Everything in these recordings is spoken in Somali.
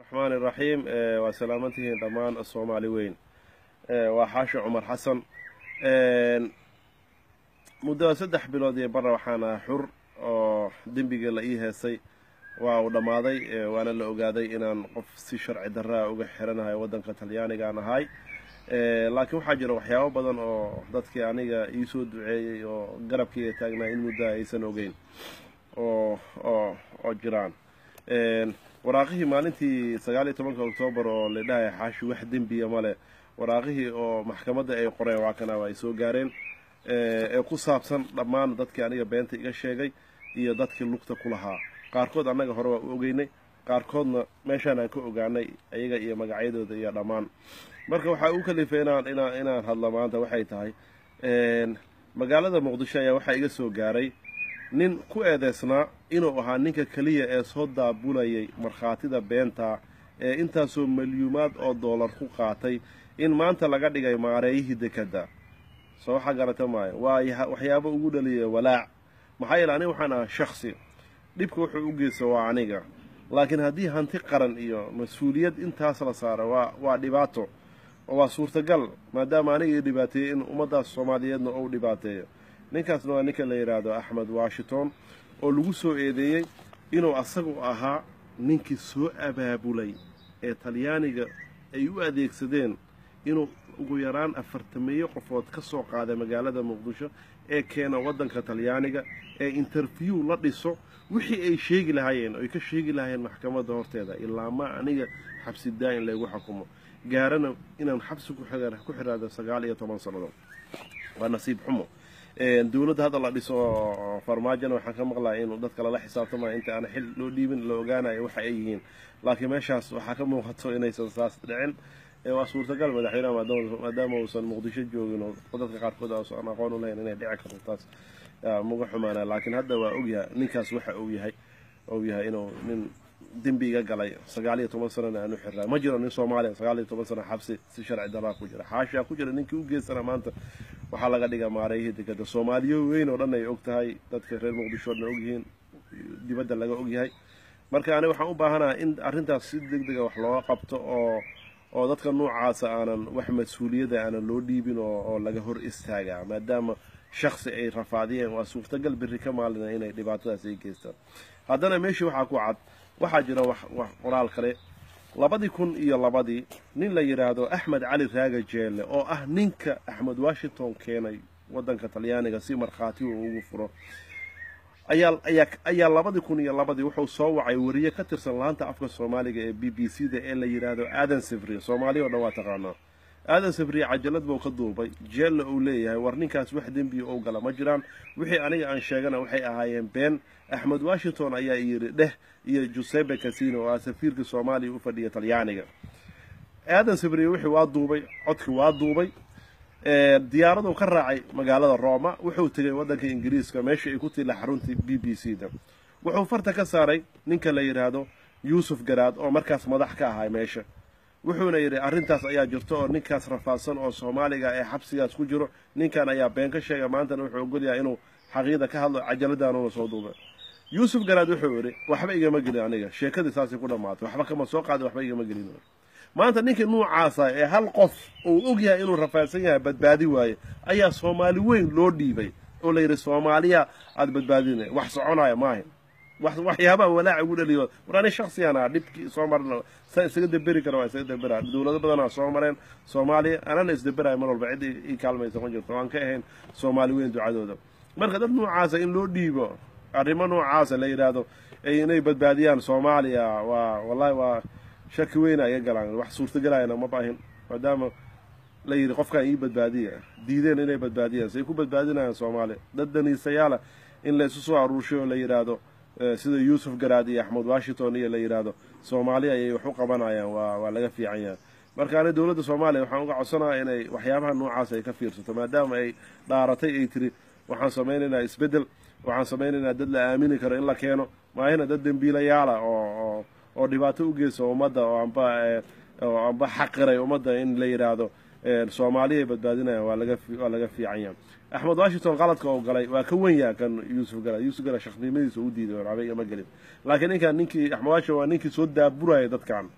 raxmaan iraxiim waa salaamantihiin dhammaan soomaali weyn waa xaashi cumar xasan muddo saddex bilood iyo barra waxaan ahaa xur oo dembigii la ii heesay waa uu dhammaaday waana la ogaaday inaan qof si sharci darraa uga xiranahay waddanka talyaanigaan ahay laakiin waxaa jira waxyaabo badan oo dadkii aniga iisoo duceeyey oo garabkayga taagnaa in muddaa aysan ogeyn oo oo oo jiraan waraaqihii maalintii sagaal iyo tobanka oktoobar oo la dhahay xaashi wax dembiya male waraaqihii oo maxkamadda ay qoreen waa kana ay soo gaareen ee ku saabsan dhammaan dadkii aniga beenta iga sheegay iyo dadkii lugta ku lahaa qaarkood annaga hore waa u ogeynay qaarkoodna meeshaan aan ka ogaanay iyaga iyo magacyadooda iyo dhammaan marka waxaa u kalifay inaan inaan inaan hadlo maanta waxay tahay magaalada muqdisho ayaa waxaa iga soo gaaray nin ku eedeysnaa inuu ahaa ninka keliya ee soo daabulayay markhaatida beenta ee intaasoo milyuumaad oo doolar ku qaatay in maanta laga dhigay maareeyihii dekadda soo waxaa garata maayo waa waxyaabo ugu dhaliya walaac maxaa yeele aniga waxaan ahaa shaksi dhibka wuxuu u geysta waa aniga laakiin haddii hanti qaran iyo mas-uuliyad intaas la saaro waa waa dhibaato oo waa suurtagal maadaama aniga ii dhibaateeyey in ummaddaas soomaaliyeedna ou dhibaateeyo ninkaasna waa ninka la yidhaahdo axmed washington oo lagu soo eedeeyey inuu asagu ahaa ninkii soo abaabulay ee talyaaniga ay u adeegsadeen inuu ugu yaraan afartameeyo qofood ka soo qaaday magaalada muqdisho ee keena waddanka talyaaniga ee interview la dhiso wixii ay sheegi lahaayeen oy ka sheegi lahaayeen maxkamadda horteeda ilaa ma aniga xabsi daa-in laygu xukumo gaarana inaan xabsi ku xiraado sagaal iyo toban sannadood waa nasiib xumo dowladda hadda la dhiso farmaajona waxaan ka maqlaya inuu dadka lala xisaabtamaya inta aan xil loo dhiibin la ogaanayo waxa ay yihiin laakiin meeshaas waxaa ka muuqato inaysan saas dhicin waa suurtagal madaxweyneha maadaama uusan muqdisho joogin oo dadka qaarkood aan aqoon u lahayn inay dhici karto taas muga xumaana laakiin hadda waa ogyahay ninkaas waxa uu yahay ou yahay inuu nin dembi iga galay sagaal iyo toban sanana aan u xirraa ma jiro nin soomaaliya sagaal iyo toban sana xabsi si sharci daraa ku jira xaashaa ku jira ninkii u geystana maanta waxaa laga dhigaa maareeyihii dekada soomaaliyo weyn oo dhan ay og tahay dadka reer muqdisho o dhan ogyihiin dibadda laga ogyahay marka aniga waxaan u baahanaha in arrintaas si deg dega wax looga qabto oo oo dadka noocaasa aanan wax mas-uuliyadda aanan loo dhiibin oo laga hor istaagaa maadaama shaksi ay rafaadiyeen waa suurtagal berri ka maalina inay dhibaatadaas ay geystaan haddana meeshii waxaa ku cad waxaa jira wax wax qoraal kale labadii kun iyo labadii nin la yidhaahdo axmed cali raaga jeelle oo ah ninka axmed washington keenay waddanka talyaaniga si markhaati uu ugu furo ayaa ayaa ayaa labadii kun iyo labadii wuxuu soo wacay wariye ka tirsan laanta afka soomaaliga ee b b c da ee la yidhaahdo aadan sifri soomaaliya o dhan waa taqaanaa aadan sifri cajalad buu ka duubay jeella uu leeyahay war ninkaas wax dembiya ou gala ma jiraan wixii aniga aan sheegana waxay ahaayeen been axmed washington ayaa yidhi dheh iyo jusebe casino oo ah safiirka soomaaliya u fadhiya talyaaniga aadan sifri wixii waa duubay codkii waa duubay diyaaraduu ka raacay magaalada roma wuxuu tegay waddanka ingiriiska meesha ay ku tila xaruntii b b c da wuxuu farta ka saaray ninka la yidhaahdo yuusuf garaad oo markaas madax ka ahay meesha wuxuuna yidhi arrintaas ayaa jirto oo ninkaas rafaadsan oo soomaaliga ee xabsigaas ku jiro ninkan ayaa been ka sheega maantana wuxuu ogolyahay inuu xaqiida ka hadlo cajaladaanuna soo duuba yuusuf garaad wuxuu yidhi waxba igama gelin aniga sheekadii saasay ku dhammaatay waxba kama soo qaadin waxba igama gelin maanta ninkii nuucaasa ee hal qof uu og yahay inuu rafaadsan yahay badbaadi waaye ayaa soomaali weyn loo dhiibay oo la yidhi soomaaliya aada badbaadina wax soconaya maahin waxyaabaha walaaca ugu dhaliyo war ani shaksiyan ah dhibkii soo marna sa isaga deberi kara waa isaga debera dowlado badanaa soo mareen soomaaliya anana isdeberayo mar walba cid ii kaalmaysa ma jirto aan ka ahayn soomaali weyn ducadooda marka dad noocaasa in loo dhiibo arrimo noocaasa la yidhaahdo inay badbaadiyaan soomaaliya waa wallahi waa shaki weyna iga galaan wax suurtagelayana ma baahin maadaama la yidhi qofkaan ii badbaadiya diideen inay badbaadiyaan say ku badbaadinayaan soomaaliya dad daniisayaala in la isu soo aruurshay oo la yidhaahdo sida yuusuf garaad iyo axmed washington iyo la yidhaahdo soomaaliya ayay wax u qabanayaan waa waa laga fiican yahay marka ani dowladda soomaaliya waxaan uga codsanaya inay waxyaabaha noocaas ay ka fiirsato maadaama ay dhaaratay ay tiri waxaan samaynaynaa isbeddel waxaan samaynaynaa dad la aamini karo in la keeno maahina dad dembiilayaala oo oo dhibaato u geysa ummadda oo amba oo amba xaqiray ummadda in la yidhaahdo soomaaliya badbaadinayaan waa laga waa laga fiican yahay axmed washington qaladka oo galay waa ka wen yaha kan yuusuf gala yuusuf gala shaqnimadiisa u diiday waxba igama gelin laakiin ninkan ninkii axmed washington waa ninkii soo daaburaya dadkan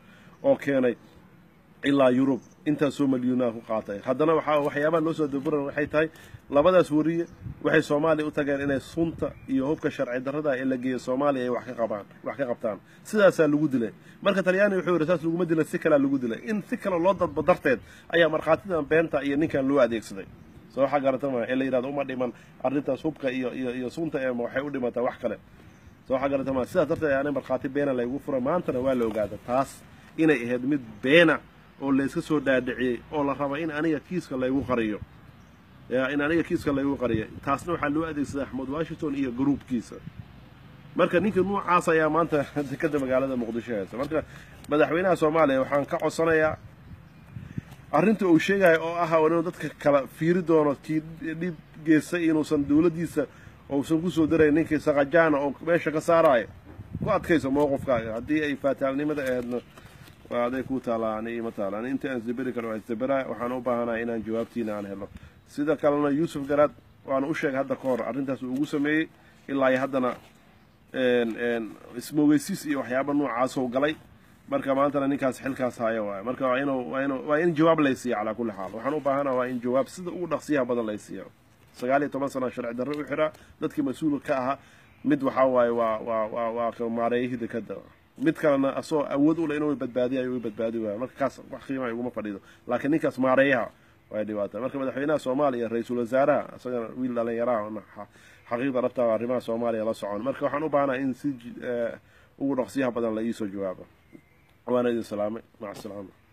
oo keenay ilaa yurub intaasoo malyuunaha ku qaatay haddana waxaa waxyaabaha loo soo daburan waxay tahay labadaas wariye waxay soomaaliya u tageen inay sunta iyo hubka sharci darrada ee la geeyo soomaaliya ay wax ka qabaan wax ka qabtaan sidaasaa lagu dilay marka talyaaniga wuxuu yidhi saas laguma dilin si kalea lagu dilay in si kale loo dadbo darteed ayaa markhaatidan beenta iyo ninkan loo adeegsaday soo waxaa garatama ee la yidhahdo uma dhiman arrintaas hubka iyo iyo iyo sunta ee waxay u dhimataa wax kale soo waxaa garatama sidaas darteed ayaana markhaati beena laygu fura maantana waa la ogaada taas inay ahayd mid beena oo layska soo dhaadhiciyey oo la raba in aniga kiiska laygu qariyo in aniga kiiska laygu qariyo taasna waxaa loo adeegsaday axmed washington iyo gruubkiisa marka ninka nuucaas ayaa maanta dekada magaalada muqdisho haysa marka madaxweynaha soomaaliya waxaan ka codsanayaa arrinta uu sheegayo oo ah inuu dadka kala fiiri doono kii dhib geystay inuusan dawladdiisa uusan kusoo darayn ninkii saqajaana oo meesha ka saaraayo ku adkayso mowqifkaaga haddii ay faataalnimada aheedna waa aday ku taalaa ani ima taala ani inta aan isdaberi karo waa isdabera waxaan u baahanahay inaan jawaabtiina aan helo sida kalena yuusuf garaad waana u sheegay hadda ka hor arrintaas uu ugu sameeyey ilaa iyo haddana ismoogeysiis iyo waxyaaba noocaasoo galay marka maantana ninkaas xilkaas haya waay marka waa inuu waa inu waa in jawaab laysiiya calaa kulli xaal waxaan u baahanaha waa in jawaab sida ugu dhaqsiyaha badan laysiiya sagaal iyo toban sana sharci darre u xiraa dadkii mas-uulka ka ahaa mid waxaa waaye waa waa waa waa maareeyihii dekada mid kalena asagoo awood u leh inuu badbaadiyayo u badbaadi waayo marka kaas wax qiimaa iguma fadhiido laakiin ninkaas maareeyaha way dhibaata marka madaxweynaha soomaaliya ra-iisul wasaaraha isagana wiil dhalinyaraha xaqiiqda dhabtaa arrimaha soomaaliya la socon marka waxaan u baahanaha in si ugu dhaqsiyaha badan la iisoo jawaabo waana idin salaamay maca asalaama